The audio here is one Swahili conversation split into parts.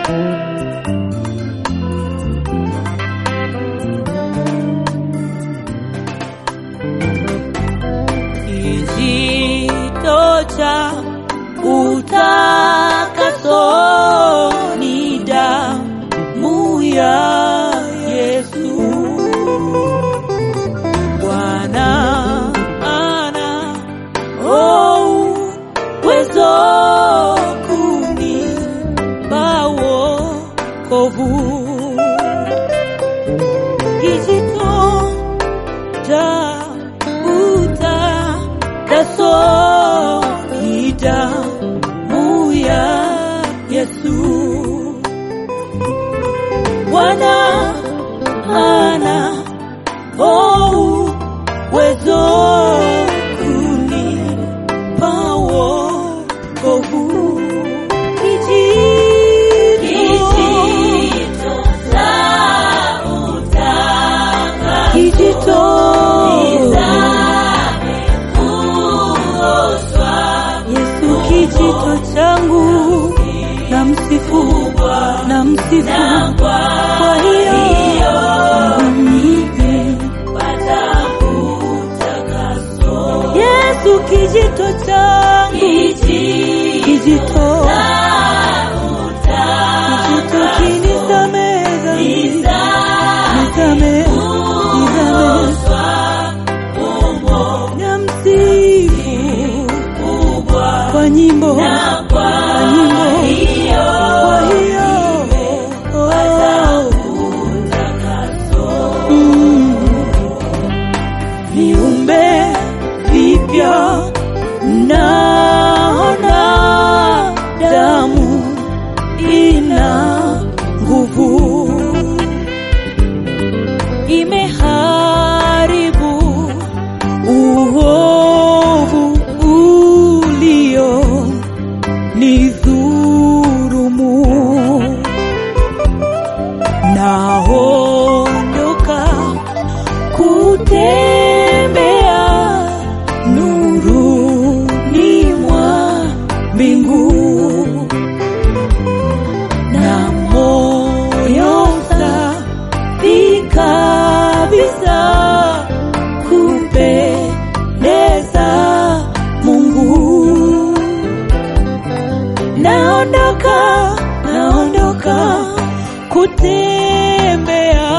kijito cha utakaso ni damu ya Yesu. Bwana ana oh, uwezo kunipa wokovu. Kijito cha utakaso ni damu ya Yesu. Bwana ana oh, uwezo kunipa wokovu. Kijito kijito Yesu kijito changu na msifu na msifu kwa hiyo Yesu kijito changu kijito kijito kinisameza nisame nisame na msifu kwa nyimbo kwa nyimbo kwa hiyo oh. Mm. viumbe vipya naona damu ina nguvu imeharibu uovu ulio nidhurumu naondoka kutembea nuruni mwa mbingu na moyo safi kabisa kupendeza Mungu naondoka naondoka kutembea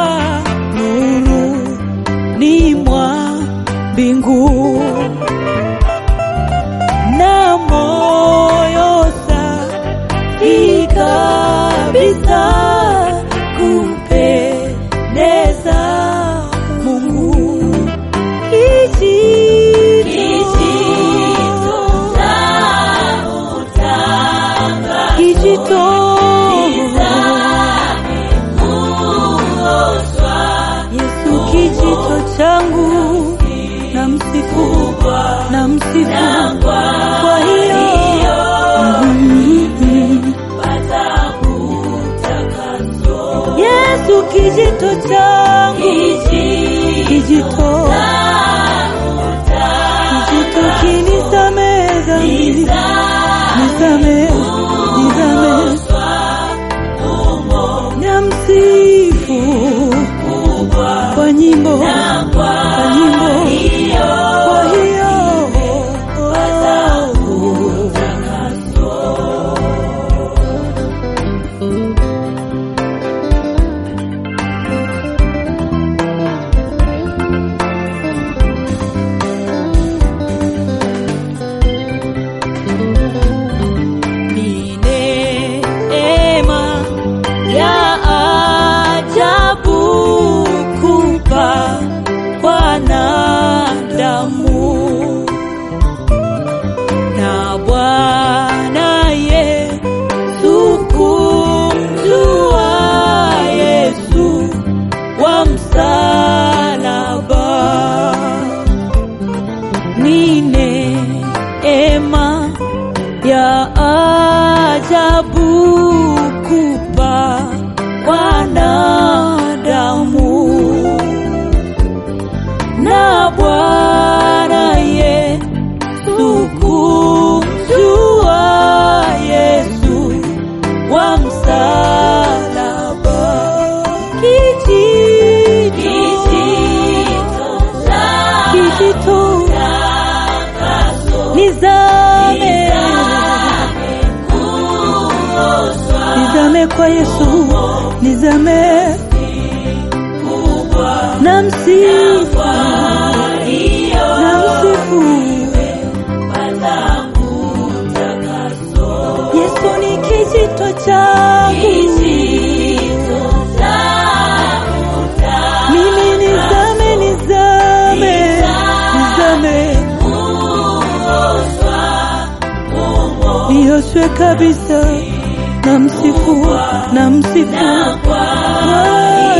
nuru ni mwa mbingu na moyo safi kabisa kumpendeza Mungu kijito Yesu kijito changu na msifu na msifu kwa hiyo Mm. Yesu kijito changu kijito kijito kinisameza nisame nisame na msifu kwa nyimbo kwa nyimbo kwa hiyo ni neema ya ajabu kupa wanadamu na Bwana Yesu kumjua Yesu wa msalaba ni neema ya ajabu kupa wanadamu na Bwana Yesu kumjua Yesu wa msalaba niende kwa Yesu nizame na msifu na msifu Yesu ni kijito changu mimi nizame nizame nizame nioshwe kabisa na msifu na msifu Bwana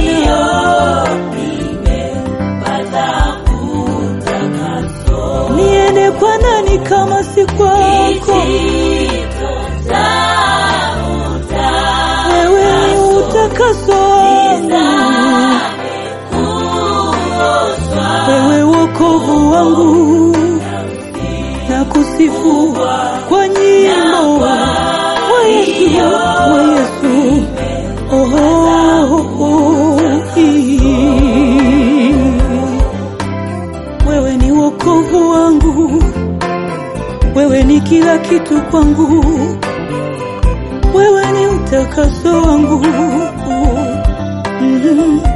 niende kwa nani kama si kwako wewe ni utakaso wangu wewe wokovu wangu na kusifu kwa nyimbo wa Yesu wa Yesu oh, oh, oh, ii. wewe ni wokovu wangu wewe ni kila kitu kwangu wewe ni utakaso wangu mm-hmm.